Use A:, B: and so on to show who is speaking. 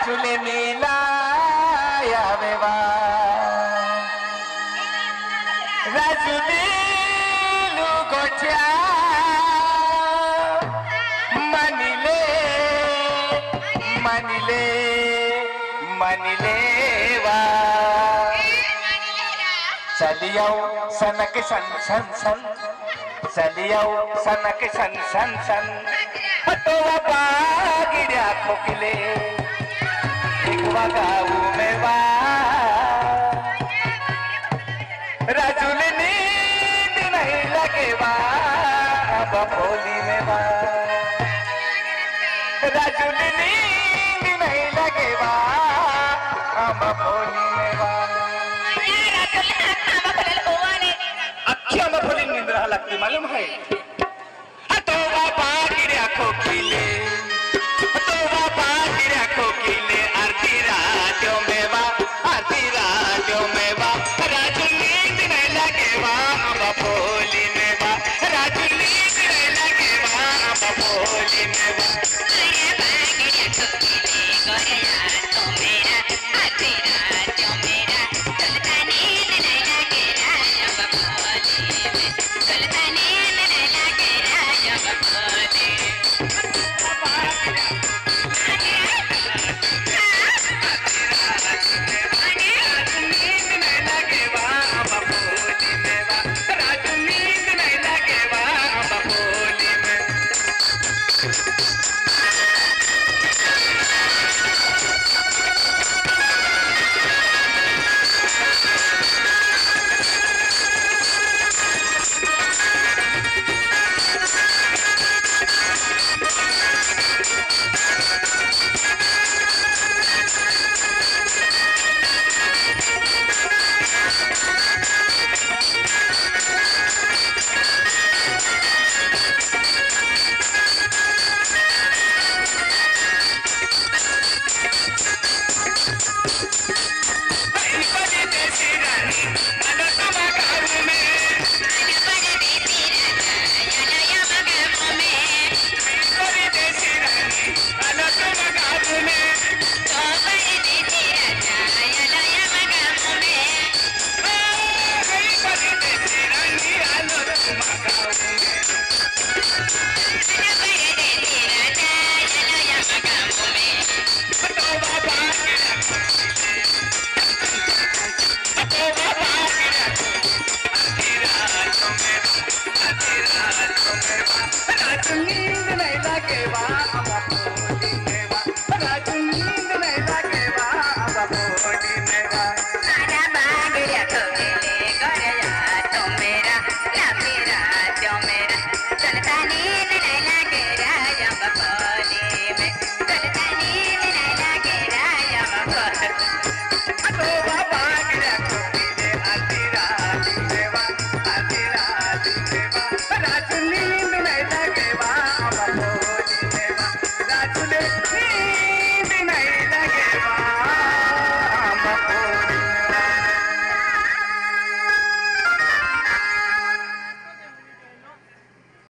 A: राजुले नीला यावेवा राजुली गोठ्या मनिले मनिले मनिले वा चलियाओ सनक सन सन सन चलियाओ सनक सन सन सन हटोवा बागिड्या खोकले एकवा गाऊ में वा राजुल नींद नहीं लगे वा अब होली में वा राजुल नींद नहीं लगे वा अब होली में वा अख्खी आंबाफली निंद्रा लागते मालूम है तो बाबा गिऱ्या खोकिले तो बाबा गिऱ्या खोकिले आरती राजो में बा आरती राजो में बा राजू नींद नहीं लगे बा आंबाफली में बा राजू नींद नहीं लगे बा आंबाफली में बा